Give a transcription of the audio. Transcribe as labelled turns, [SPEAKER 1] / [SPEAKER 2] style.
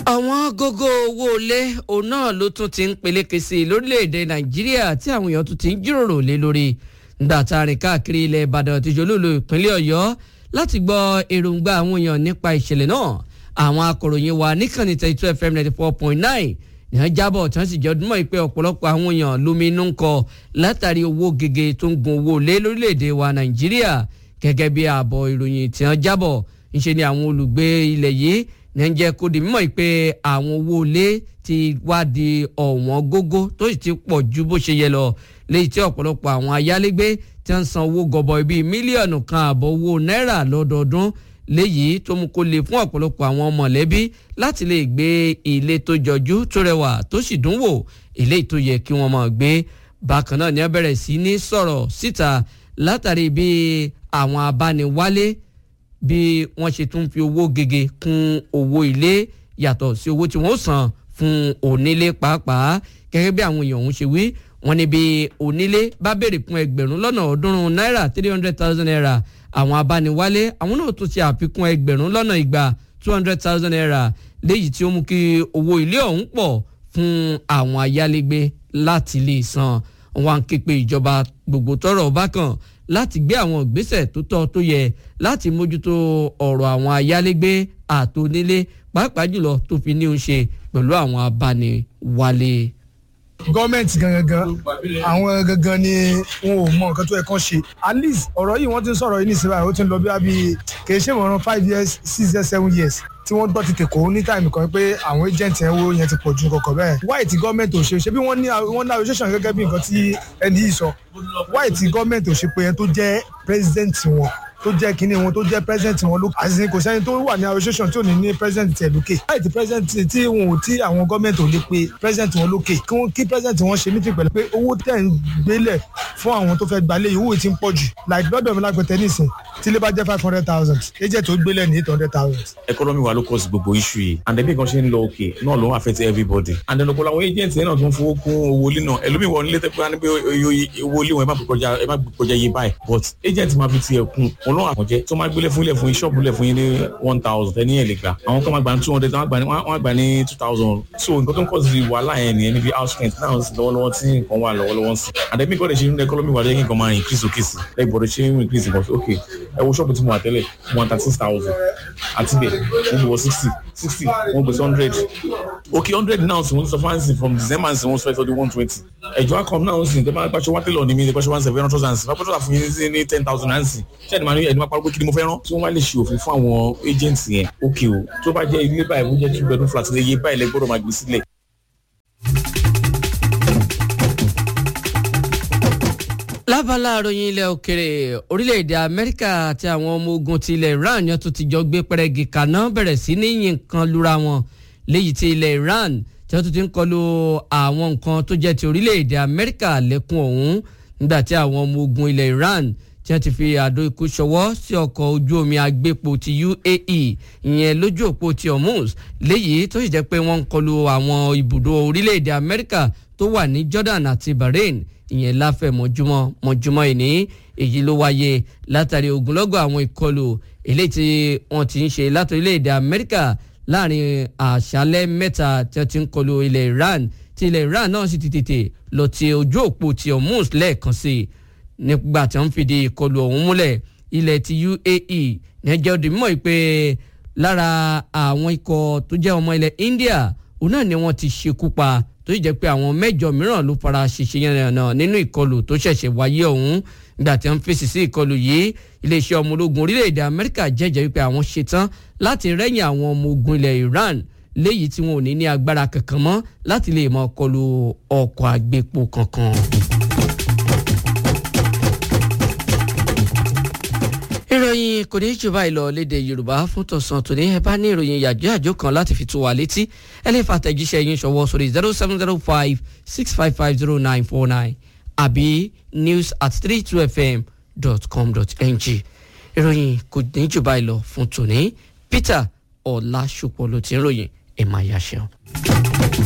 [SPEAKER 1] àwọn gógó owó ilé òun náà ló tún ti ń peléke sí i lórílẹ̀‐èdè nàìjíríà tí àwọn èèyàn tún ti ń jíròrò lé lórí nígbà tá a rìn káàkiri ilẹ̀ ìbàdàn àti ìjọlólo ìpínlẹ̀ ọ̀yọ́ láti gbọ́ èròǹgbà àwọn èèyàn nípa ìṣẹ̀lẹ̀ náà àwọn akọ̀ròyìn wa níkànnì thirty two fm ninety four point nine ní wọ́n jábọ̀ tí wọ́n sì jẹ́ ọdún mọ́ ìpè ọ̀pọ̀lọpọ̀ àwọn èèyàn lómi inú ń kọ látàrí owó gègé tó ń gun owó lé lórílẹ̀‐èdè wa nàìjíríà gẹ́gẹ́ bí ààbọ̀ ìròyìn tí wọ́n jábọ̀ ńṣe ni àwọn olùgbé ilẹ̀ yìí ní jẹ́ kó di mímọ̀ pé àwọn owó ilé ti wá di ọ̀wọ́n gógó tó sì ti pọ̀ ju bó ṣe yẹ lọ léyìí tí ọ̀pọ̀lọpọ̀ àwọn ayálégbé tí wọ́n san owó gọbọi bíi mílíọ̀nù kan àbọ̀ owó náírà lọ́dọọdún léyìí tó mú kó le fún ọ̀pọ̀lọpọ̀ àwọn mọ̀lẹ́bí láti lè gbé ilé tó jọjú tó rẹwà tó sì dùn wò eléyìí tó yẹ kí wọ́n máa gbé bákan náà ni wọ́n bẹ̀rẹ̀ sí ní sọ̀rọ̀ síta látàrí bí àwọn abániwálé bí wọ́n ṣe tún fi owó gègé kún owó ilé yàtọ̀ sí owó tí wọ́n san fún onílé pàápàá gẹ́gẹ́ bí àwọn èèyàn ọ̀hún ṣe wí wọ́n ní bí onílé bá béèrè fún ẹgbẹ̀rún lọ́nà ọ̀ọ́dúnrún náírà three hundred thousand naira àwọn abániwálé àwọn náà tún ṣe àfikún ẹgbẹ̀rún lọ́nà igba two hundred thousand naira léyìí tí ó mú kí owó ilé ọ̀hún pọ̀ fún àwọn ayálégbé láti lè san wọn ké pe ìjọba gbogbo tọ́rọ̀ bá kàn láti gbé àwọn ìgbésẹ̀ tó tọ́ tó yẹ láti mójútó ọ̀rọ̀ àwọn ayálégbé àtònílé pàápàá jùlọ tó fi ní í ṣe pẹ̀lú àwọn abániwálé
[SPEAKER 2] gọọmenti gangan àwọn gangan ni wọn ò mọ nǹkan tó yẹ kán ṣe at least ọ̀rọ̀ yìí wọ́n ti ń sọ̀rọ̀ yìí ní ìsinmi ó ti ń lọ bí abi kì í ṣe ìmọ̀ràn five years six years seven years tí wọ́n gbọ́ ti tèkó ní táìmù kan pé àwọn agent yẹn wo yẹn ti pọ̀ ju kọ̀kọ̀ bẹ́ẹ̀ why ti gọ́ọ̀menti ò ṣe ṣe bí wọ́n ní wọ́n ní association gẹ́gẹ́ bí nǹkan tí ẹni yìí sọ why ti gọ́ọ̀menti ò ṣe pé yẹn tó jẹ́ president wọn tó jẹ́ kínní wọn tó jẹ́ president wọn lókè àti kò sẹ́ni tó wà ní association tí ò ní ní president tiẹ̀ lókè láì tí president tí wọn ò tí àwọn gọ́ọ̀mẹ̀ntì ò lè pe president wọn lókè kí wọ́n kí president wọn ṣe meeting pẹ̀lú pé owó tẹ̀ ń gbélẹ̀ fún àwọn tó fẹ́ gbalẹ̀ yìí owó ti ń pọ̀ jù like lọ́dọ̀ mi lágbẹ̀tẹ̀ nísìn tí ilé bá jẹ́ five hundred thousand agent tó gbélẹ̀ ní eight hundred thousand.
[SPEAKER 3] economy wa ló cause gbogbo issue yìí and then bí nǹkan ṣe ń lọ òkè náà ló ń affect everybody and then ọ̀pọ̀lọpọ̀ àwọn agent yẹn náà tó ń fowó kún owó ilé náà ẹlòmíì wọ nílé tẹ́pẹ́ ní pé owó ilé wọn ẹ má kọjá yé báyìí but agent máa fi tiẹ̀ kún wọn lọ́wọ́ àkànjẹ́ tó máa gbélé fún ilé fún yín ṣọ́ọ̀bù ilé fún yín ní one thousand ẹni ẹ̀ lè gbà àwọn kan máa gbà ní two hundred wọ́n á gbà ní two thousand so nǹkan tó ń cause wàhálà yẹn nìyẹn níbi house rent náà sì lọ́wọ́lọ́wọ́ tí nǹkan wà lọ́wọ́lọ́wọ́ sí àdẹ́mí kọ́ lè ṣe ní economy wà lẹ́yìn nǹkan máa increase òkè sí lẹ́yìn bọ̀dọ̀ ṣe ń increase nǹkan ok ẹ wo ṣọ́ọ̀bù tí mo wà tẹ́lẹ̀ one thirty six thousand àti bẹ́ẹ̀ wọ́n gbé wọ sixty sixty wọ́n gbé sí hundred ok hundred now sì wọ́n sọ fáǹsì from december sì wọ́n sọ ẹ̀ sọ di one twenty ẹ̀jọ̀ akọ̀m náà sì tẹ́ bá gbàṣọ wá tẹ́lọ̀ ní mi gbàṣọ one seven hundred thousand bá gbàṣọ fún yín ní ten thousand nancy ṣé ẹni máa ní ẹni máa parọ́ pé kí ni mo fẹ́ rán tí wọ́n wá lè ṣe òfin fún àwọn agents yẹn ok o tó bá jẹ́ ilé báyìí wọ́n jẹ́ two bedroom flat ilé yé báyìí lẹ gbọ́dọ̀ máa gbé sílẹ̀.
[SPEAKER 1] lábala àròyìn ilẹ̀ òkèrè orílẹ̀-èdè amẹ́ríkà àti àwọn ọmọ ogun ti ilẹ̀ iran yẹn tó ti jọ gbé pẹrẹgì kaná bẹ̀rẹ̀ sí ní yìnkan lura wọn léyìí tí ilẹ̀ iran tí wọ́n tún ti ń kọlu àwọn nǹkan tó jẹ́ ti orílẹ̀-èdè amẹ́ríkà lẹ́kùn ọ̀hún nígbà tí àwọn ọmọ ogun ilẹ̀ iran tí wọ́n ti fi àdó ikú ṣọwọ́ sí ọkọ̀ ojú omi agbépo ti uae ìyẹn lójú òpó ti hormuz léyìí tó sì jẹ́ pé wọ́n ń kọlu àwọn ibùdó orílẹ̀-èdè amẹ́ríkà tó wà ní jordan àti bahrain ìyẹn láfẹ̀ mọ́júmọ́ mọ́júmọ́ ìní èyí ló wáyé látàrí ogunlọ́gọ̀ àwọn ìkọlù eléyìí tí wọ́n ti ń ṣe láti orílẹ̀-èdè amẹ́ríkà láàrin àṣálẹ́ mẹ́ta tí wọ́n ti ń kọlu ilẹ̀ iran tí ilẹ̀ iran náà sì ti tètè lọ ti ojú òpó ti hormuz lẹ́ẹ̀kan sí i nígbà tí wọ́n fìdí ìkọlù ọ̀hún múlẹ̀ ilẹ̀ ti uae nẹ́jẹ́ òdì mímọ́ pé lára àwọn ikọ̀ tó jẹ́ ọmọ ilẹ̀ india òun náà ni wọ́n ti ṣekú pa tó sì jẹ́ pé àwọn mẹ́jọ mìíràn ló fara ṣèṣe yẹn náà nínú ìkọlù tó ṣẹ̀ṣẹ̀ wáyé ọ̀hún nígbà tí wọ́n fèsì sí ìkọlù yìí iléeṣẹ́ ọmọ ológun orílẹ̀-èdè amẹ́ríkà jẹ́jẹ́ wípé àwọn ṣetán láti rẹ́yìn àwọn ọmọ ogun ilẹ̀ iran léyìí tí wọn ò ní ní agbára kankan mọ́ láti lè mọ kọlù ọkọ̀ àgbépo kankan. ìròyìn kò ní jù báyìí lọ léde yorùbá fún tọ̀sán tòní ẹ bá ní ìròyìn yàjọ́ àjò kan láti fi tó wa létí ẹ lè fa àtẹ̀jíṣẹ́ yín ṣọwọ́ sórí zero seven zero five six five five zero nine four nine àbí news at three two fm dot com dot ng ìròyìn kò ní jù báyìí lọ fún tòní peter ọ̀làṣùpọ̀ ló ti ń ròyìn ẹ̀ máa yá ṣeun.